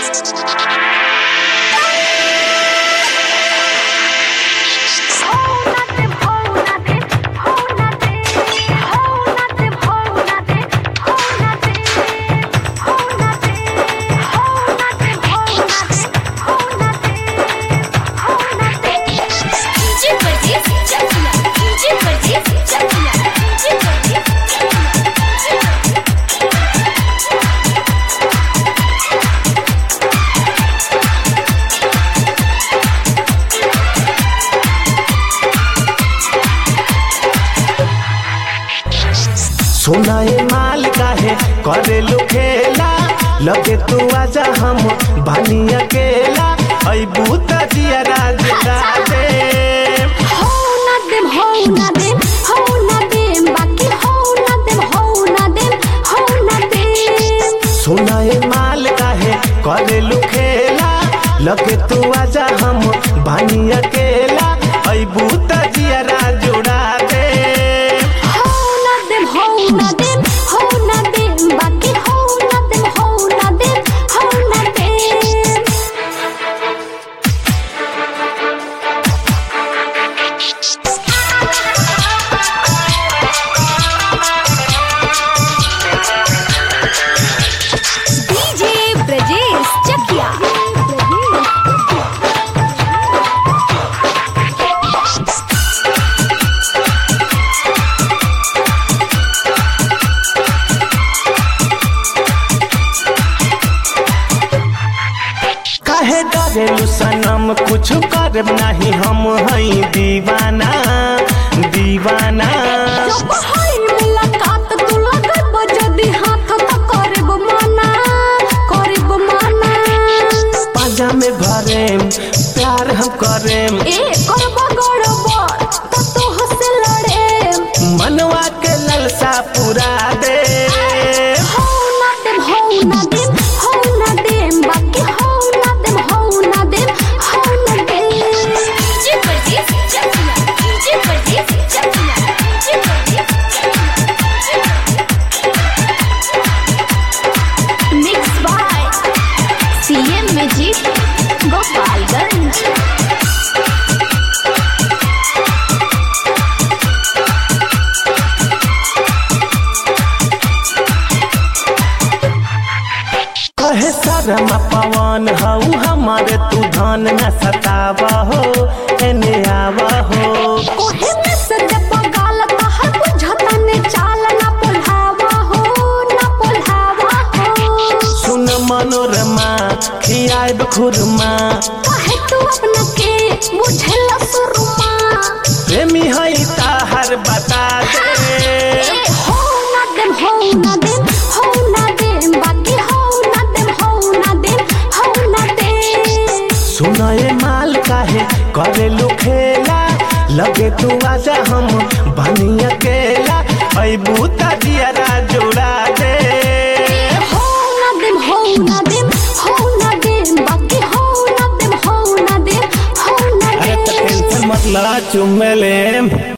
DJ परदेस Chakiya DJ परदेस Chakiya DJ परदेस चकिया सोना ये माल काहे करे लो खेला लगे तू आजा हम बानी अकेला ऐ बूता जिया राज राजे हो ना देम हो ना देम हो ना देम बाकी हो ना देम हो ना देम हो ना देम सोना ये माल काहे करे लो खेला लगे तू आजा हम बानी अकेला ऐ बूता जिया राज जोड़ा दे हो ना देम हो ना देम हो ना देम बाकी हो ना देम हो ना देम हो ना देम डीजे ब्रजेश चकिया काहे डरेलू सनम कुछ कर नहीं हम हई दीवाना दीवाना जब हाय मुलाकात तू लगब जदी हाथ त करब मना करब मना पाजा में भरेम प्यार हम करेम ए करब गड़बड़ त तू हसे लड़े मनवा के ललसा पूरा दे हो ना देम हो ना देम हो ना देम बाकी हो ना देम हो ना देम हो ना देम डीजे परदेस चकिया डीजे परदेस चकिया डीजे परदेस mix by CM magic Gopalganj कहे शर्मा पवन हऊ हमारे तू धन न सतावा हो एने आवा हो ओहे में सज पगाल तहर बुझता ने चाल ना पोल्हावा हो ना पोल्हावा हो सुन मनोरमा खियाब खुरमा काहे तू अपना के बुझेला सुरमा प्रेमी हई ताहर बता दे ए हो ना देम हो ना देम हो ना देम बाकी हो ना देम हो ना देम हो ना देम सुना ये माल काहे करे लो खेला लगे तू आजा हम बनी अकेला ऐ बूता जिया जोड़ा दे हो ना देम हो ना देम हो ना देम बाकी हो ना देम हो ना देम हो ना अरे देम तो टेंशन मत ला चुम्मे ले